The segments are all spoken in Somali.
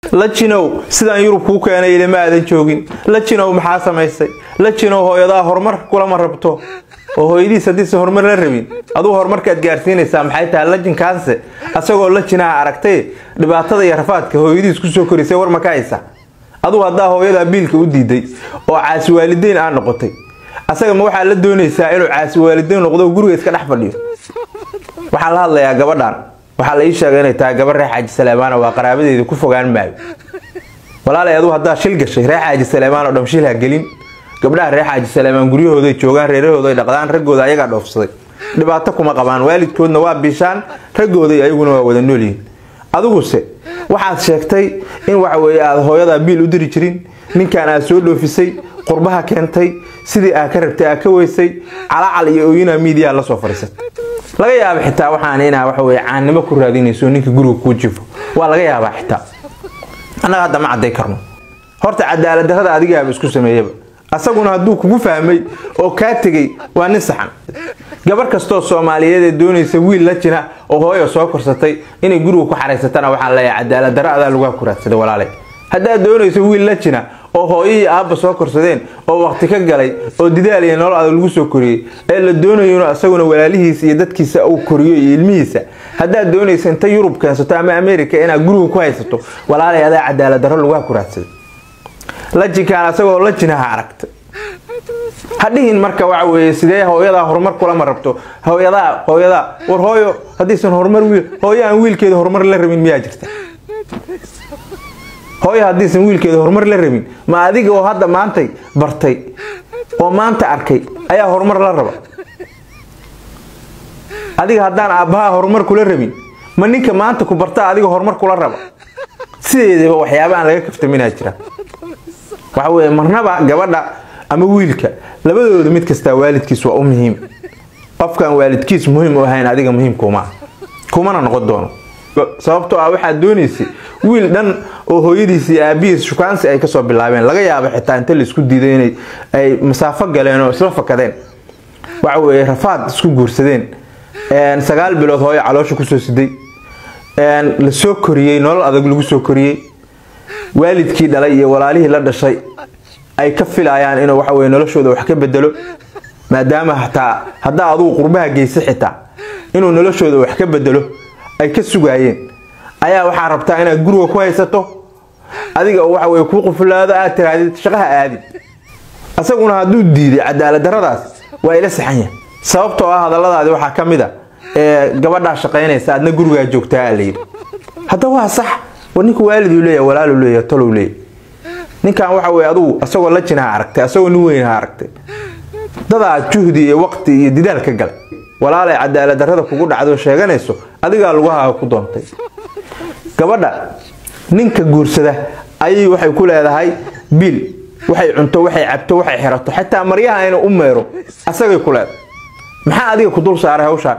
lajinow sidaan yurub kuu keenay ilama aadan joogin lajinow maxaa samaysay lajinow hooyadaa horumar kulama rabto oo hooyadiis haddiise horumar la rabin aduu horumarkaad gaarsiinaysaa maxay tahay lajinkaanse asagoo lajinaha aragtay dhibaatada iyo rafaadka hooyadiis kusoo korisay war ma ka haysa aduu haddaa hooyadaa biilka u diiday oo caasi waalideyn aa noqotay asaga ma waxaa la doonaysaa inuu caasi waalideyn noqdo guriga iska dhex fadhiyo waxaan la hadlayaa gabadhan waxaa la ii sheegay inay tahay gabar reer xaaji saleemaana waa qaraabadeeda ku fogaan maayo walaalay aduu haddaa shil gashay reer xaaji saleemaan oo dham shil ha gelin gabdhaha reer xaaji saleemaan guryahooday joogaan reerahooda ay dhaqdaan raggooda ayagaa dhoofsaday dhibaato kuma qabaan waalidkoodna waa bishaan raggooday ayaguna waa wada noolyihiin adiguse waxaad sheegtay in waxaweye aad hooyadaa biil u diri jirin ninkan aad soo dhoofisay qurbaha keentay sidii aad ka rabtay aad ka weysay calacal iyo ooyinaa miidiyaa lasoo fadhiisatay laga yaaba xitaa waxaan inaa waxaweye caannimo ku raadinayso ninka guriga kuu jifo waa laga yaabaa xitaa annaga hadda ma cadday karno horta cadaaladdarrada adigaaba isku sameeyaba asaguna hadduu kugu fahmay oo kaa tegey waa nin saxan gabar kastoo soomaaliyeed ee doonaysa wiil la jina oo hooyo soo korsatay inay guriga ku xaraysatana waxaa leeyahay cadaaladdarra adaa lagu kuraadsaday walaalay haddaad doonayso wiil la jina oo hooyihii aabba soo korsadeen oo waqti ka galay oo didaal iyo nolol adag lagu soo koriyey ee la doonayo inuu asaguna walaalihiisa iyo dadkiisa uu koriyo iyo ilmihiisa haddaad doonaysa inta yurub keensato ama america inaad guriga ku haysato walaalay adaa cadaaladdarro lagu kuraadsaday lajinkaan asagoo lajinaha aragtay hadhihin marka waxa weeye sidee hooyadaa horumar kulama rabto hooyadaa hooyadaa war hooyo haddiisan horumar wiil hooyo aan wiilkeeda horumar la rabin miyaa jirta hooyo haddiisan wiilkeeda horumar la rabin ma adiga oo hadda maantay bartay oo maanta arkay ayaa horumar la raba adiga haddaan aabbahaa horumar kula rabin ma ninka maanta ku barta adiga horumar kula raba sideedaba waxyaaba aan laga kaftaminaa jira waxa weye marnaba gabadha ama wiilka labadooda mid kastaa waalidkiis waa u muhiim qofkaan waalidkiis muhiim u ahayn adiga muhiimkuma kumana noqon doono sababtoo ah waxaad doonaysay wiil dhan oo hooyadiis iyo aabihiis shukaansi ay kasoo bilaabeen laga yaabo xitaa inta laisku diiday inay ay masaafo galeen oo isla fakadeen waxa weye rafaad isku guursadeen sagaal bilood hooyo caloosha kusoo siday lasoo koriyey nolol adag lagu soo koriyey waalidkii dhalay iyo walaalihii la dhashay ay ka filayaan inuu waxaweye noloshooda wax ka bedelo maadaama hataa haddaa adugu qurbaha geysa xitaa inuu noloshooda wax ka bedelo ay ka sugaayeen ayaa waxaa rabtaa inaad guriga ku haysato adiga oo waxaweye kuu qufulaado aad tirahdid shaqaha aadid isaguna hadduu diiday cadaaladdarradaas waa ila saxan yahay sababtoo ah hadalladaadi waxaa ka mid a ee gabadhaa shaqaynaysa adna gurigaa joogtaa a layidhi hadda waa sax war ninku waaliduu leeyahay walaaluu leeyahay talow leeyahay ninkan waxa weye adugu asagoo la jinaha aragtay asagoo nin weyn ha aragtay dadaa juhdi iyo waqti iyo didaal ka galay walaalay cadaaladdarrada kugu dhacdo sheeganayso adigaa lugahaaga ku doontay gabadha ninka guursada ayay waxay ku leedahay biil waxay cunto waxay cabto waxay xirato xataa maryaha inuu u meero asagay ku leedahay maxaa adiga ku dul saaray hawshaan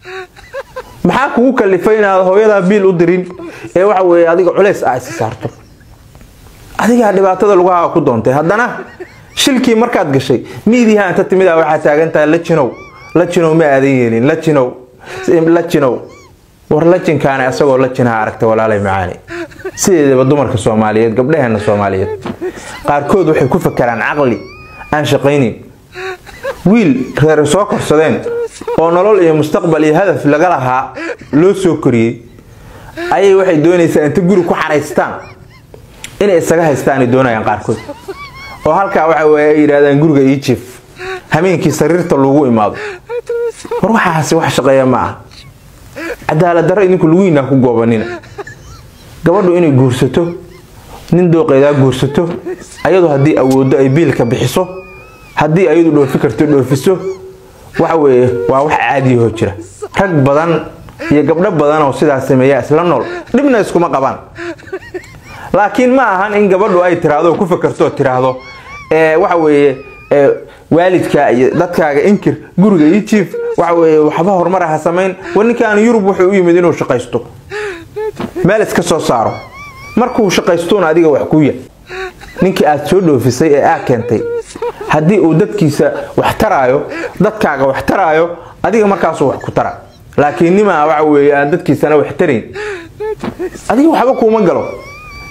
maxaa kugu kalifay inaad hooyadaa biil u dirin ee waxa weye adiga culays ah isa saarto adigaa dhibaatada lugahaaga ku doontay haddana shilkii markaad gashay miidiha inta timid a waxaa taagan tahay lajinow lajinow ma aadan yeelin lajinow lajinow war lajinkaana asagoo lajinaha aragtay walaalay macaani sideedaba dumarka soomaaliyeed gabdhaheena soomaaliyeed qaarkood waxay ku fakeraan caqli aan shaqaynin wiil reer soo korsadeen oo nolol iyo mustaqbal iyo hadaf laga lahaa loo soo koriyey ayay waxay doonaysaa inta guri ku xaraystaan inay isaga haystaan ay doonayaan qaarkood oo halkaa waxa weye ay yidhahdaan guriga ii jiif hameenkii sariirta lagu imaado war waxaasi wax shaqeeya ma ah cadaaladdarro idinku lugihiinaa ku goobanina gabadhu inay guursato nin dooqeedaa guursato ayadu haddii awooddo ay biilka bixiso haddii ayadu dhoofi karto dhoofiso waxa weeye waa wax caadiyahoo jira rag badan iyo gabdho badan oo sidaas sameeya isla nool dhibna iskuma qabaan laakiin ma ahan in gabadhu ay tiraahdo ku fakarto tiraahdo waxa weeye waalidka iyo dadkaaga inkir guriga ii jiif waxa weye waxba horumar ha samayn war ninkaan yurub wuxuu u yimid inuu shaqaysto meel iska soo saaro markuu shaqaystuuna adiga wax ku yahay ninkii aad soo dhoofisay ee aa keentay haddii uu dadkiisa wax taraayo dadkaaga wax taraayo adiga markaasuu wax ku tara laakiin nimaa waxa weeye aan dadkiisana wax tarayn adiga waxba kuuma galo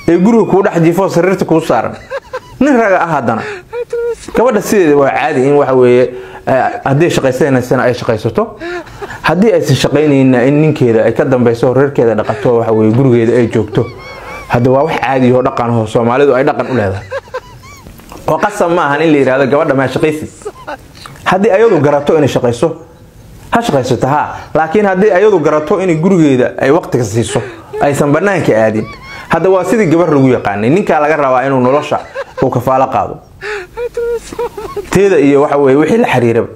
ee guriga kuu dhex jiifoo sariirta kuu saaran nin raga ah haddana gabadha sideeda waa caadi in waxa weeye haddii shaqaysanaysana ay shaqaysato haddii aysan shaqaynayna in ninkeeda ay ka dambeyso reerkeeda dhaqato waxa weye gurigeeda ay joogto hadda waa wax caadi oo dhaqan oo soomaalidu ay dhaqan u leedahay oo qasab ma ahan in la yidhahdo gabadha maa shaqaysid haddii ayadu garato inay shaqayso ha shaqaysato ha laakiin haddii ayadu garato inay gurigeeda ay waqtiga siiso aysan banaanka aadin hadda waa sidii gabar lagu yaqaanay ninkaa laga rabaa inuu nolosha uu kafaalo qaado teeda iyo waxa weye wixii la xiriiraba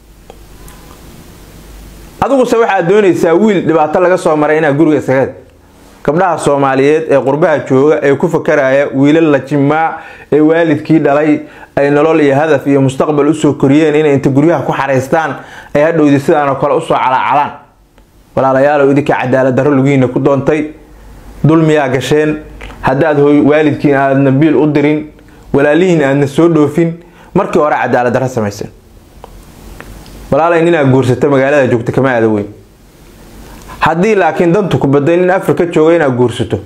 adiguse waxaad doonaysaa wiil dhibaato laga soo maray inaad guriga isaga gabdhaha soomaaliyeed ee qurbaha jooga ee ku fakaraya wiilal la jimaa ee waalidkii dhalay ay nolol iyo hadaf iyo mustaqbal usoo koriyeen inay inta guryaha ku xaraystaan ay hadhowdi sidaanoo kale usoo calaacalaan walaalayaalow idinka cadaalad darro lugihiina ku doontay dulmiyaa gasheen haddaad waalidkiin aadna biil u dirin walaalihiin aadna soo dhoofin markii hore cadaalad darro samayseen walaalay ninaa guursata magaalada joogta kama aada weyn haddii laakiin dantu ku baday nin afrika jooga inaad guursato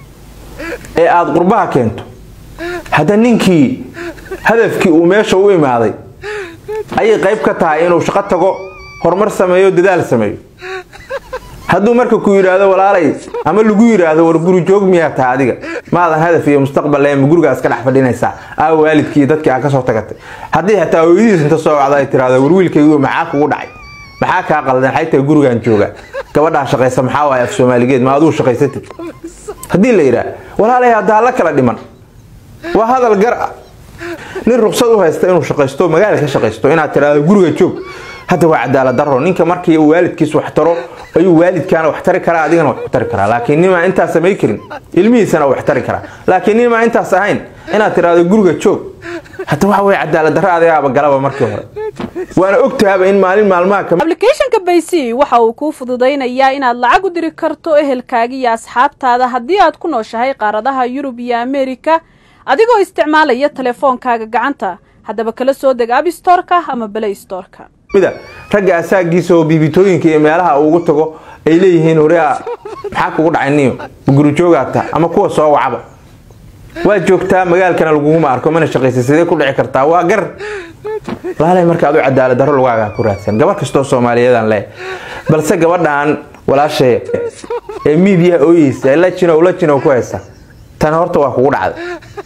ee aada qurbaha keento hadda ninkii hadafkii uu meesha u imaaday ayay qayb ka tahay inuu shaqo tago horumar sameeyo dadaal sameeyo hadduu marka ku yidhaahdo walaalay ama lagu yidhaahdo war guri joog miyaa tahay adiga maadan hadaf iyo mustaqbal leh ma gurigaas ka dhex fadhinaysaa aa waalidkii dadkii aa kasoo tagatay haddii xataa hooyadiis inta soo wacda ay tiraahdo war wiilkaygu maxaa kugu dhacay maxaa kaa qaldan xaytaa gurigan jooga gabadhaa shaqaysa maxaa waaya af soomaaligeed ma aduu shaqaysatid haddii la yidhaah walaalay haddaa la kala dhiman waa hadal gar ah nin ruqsad u haysta inuu shaqaysto magaala ka shaqaysto inaad tiraahdo guriga joog hadda waa cadaalad daro ninka markii uu waalidkiis wax taro ayuu waalidkaana wax tari karaa adigana wax ku tari karaa laakiin nimaa intaas samay karin ilmihiisana wax tari karaa laakiin nimaa intaas ahayn inaad tiraahdo guriga joog hadda waxa weye cadaalad darro adigaaba galaba markii hore waana ogtahaba in maalin maalmaha ka ablicathonka baysi waxa uu kuu fududaynayaa inaad lacag u diri karto ehelkaaga iyo asxaabtaada haddii aad ku nooshahay qaaradaha yurub iyo ameerika adigoo isticmaalaya telefoonkaaga gacanta haddaba kala soo deg abstorka ama balay storka mida ragga asaagiisa oo biibitooyinka iyo meelaha ugu tago ay leeyihiin hore a maxaa kugu dhacay niyo gurujoogaata ama kuwa soo wacaba waa joogtaa magaalkana laguguma arko mana shaqaysa sidee ku dhici kartaa waa gar walaalay marka adu cadaalad darro lagaaga ku raadsan gabar kastoo soomaaliyeedaan leh balse gabadhan walaashee ee miidiyaha ooyeysa lajinow lajinow ku haysa tan horta waa kugu dhacday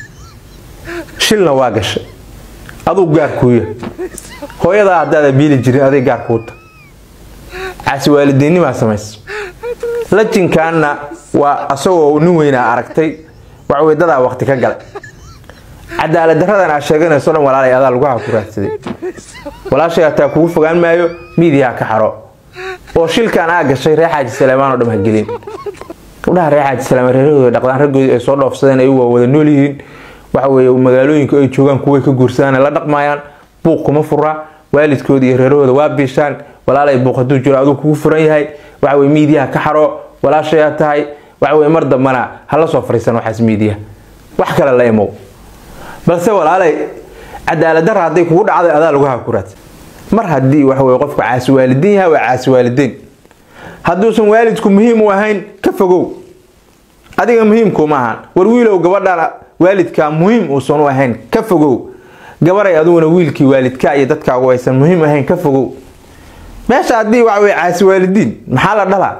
shilna waa gashay aduu gaarkuuya hooyadaa haddaada biili jirin aday gaar kuuta caasi waalidiinnimaa samaysa lajinkaanna waa asagoo nin weynaa aragtay waxwey dadaa waqti ka galay cadaalad daradan aa sheeganayso dhan walaalay adaa laguha ku raadsaday walaashay hataa kugu fogaan maayo miidiyaha ka xaro oo shilkan aa gashay reer xaaji saleymaan oo dham ha gelin gabdhaha reer xaaji saleymaan reerahooda dhaqdaan raggoodii ay soo dhoofsadeen ay waa wada nool yihiin waxa weeye magaalooyinka ay joogaan kuway ka guursadaan ay la dhaqmayaan buuq kuma fura waalidkooda iyo reerahooda waa biishaan walaalay buuq hadduu jiro aduu kugu furan yahay waxa weye miidiyaha ka xaro walaashayaa tahay waxa weye mar dambana hala soo fariisan waxaas miidiya wax kale la imow balse walaalay cadaalad darra hadday kugu dhacday adaa laguha ku raadsan mar haddii waxa weye qofku caasi waalidiin yahay waa caasi waalidiin hadduusan waalidku muhiim u ahayn ka fogow adiga muhiimkuma ahaan war wiilow gabadhan waalidkaa muhiim uusan u ahayn ka fogow gabaray adiguna wiilkii waalidkaa iyo dadkaagu aysan muhiim ahayn ka fogow meesha haddii waxa weye caasi waalidiin maxaa la dhalaa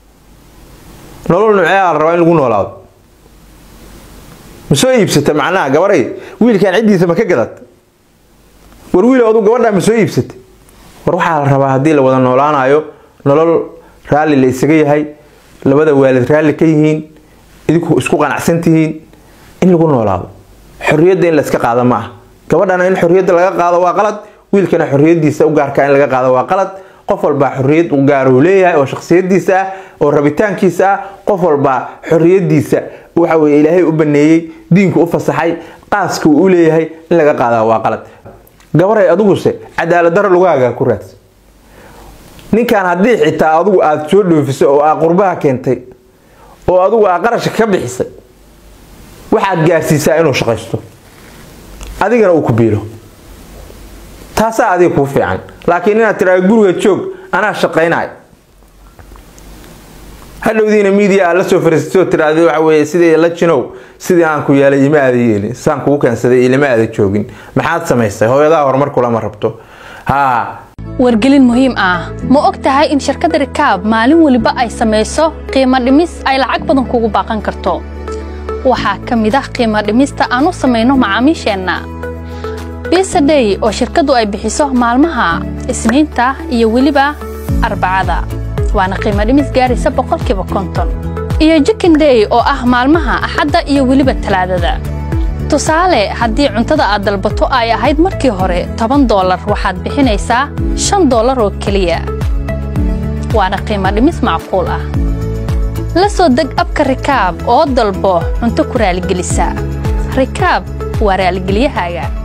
nolol nuceea la rabaa in lagu noolaado ma soo iibsata macnaha gabaray wiilkan ciddiisa ma ka gadata war wiilow adu gabadhaa ma soo iibsata war waxaa la rabaa haddii la wada noolaanayo nolol raalli la isaga yahay labada waalid raalli ka yihiin idinku isku qanacsan tihiin in lagu noolaado xorriyadda in layska qaado ma ah gabadhana in xorriyadda laga qaado waa qalad wiilkana xorriyadiisa u gaarka in laga qaado waa qalad qof walbaa xorriyad u gaaruu leeyahay oo shakhsiyadiisa ah oo rabitaankiisa ah qof walbaa xorriyadiisa waxa weye ilaahay u baneeyey diinku u fasaxay qaaska uu u leeyahay in laga qaadaa waa qalad gabaray adiguse cadaalad darro lagaaga ku raadsan ninkan haddii xitaa adigu aada soo dhoofisay oo aa qurbaha keentay oo adigu aa qarashka ka bixisay waxaad gaarsiisaa inuu shaqaysto adigana uu ku biilo taasaa adiga kuu fiican laakiin inaad tiraa guriga joog anaa shaqaynayo hadhowdiina miidiya aad la soo fariisatoo tiraahday waxa weeye sidii la jinow sidii aan ku yeelay ima aada yeelin saan kugu keensaday ilama aada joogin maxaad samaysay hooyadaha horumar kulama rabto haa wargelin muhiim ah ma og tahay in shirkadda rikaab maalin weliba ay samayso qiimo dhimis ay lacag badan kugu baaqan karto waxaa ka mid ah qiimo dhimista aan u samayno macaamiisheenna bisadhey oo shirkaddu ay bixiso maalmaha isniinta iyo weliba arbacada waana qiimo dhimis gaaraysa boqolkiiba konton iyo jikindhey oo ah maalmaha axadda iyo weliba talaadada tusaale haddii cuntada aad dalbato ay ahayd markii hore toban doolar waxaad bixinaysaa shan doolar oo keliya waana qiimo dhimis macquul ah la soo deg abka rikaab oo dalbo cunto ku raaligelisa rikaab waa raaligelyahaaga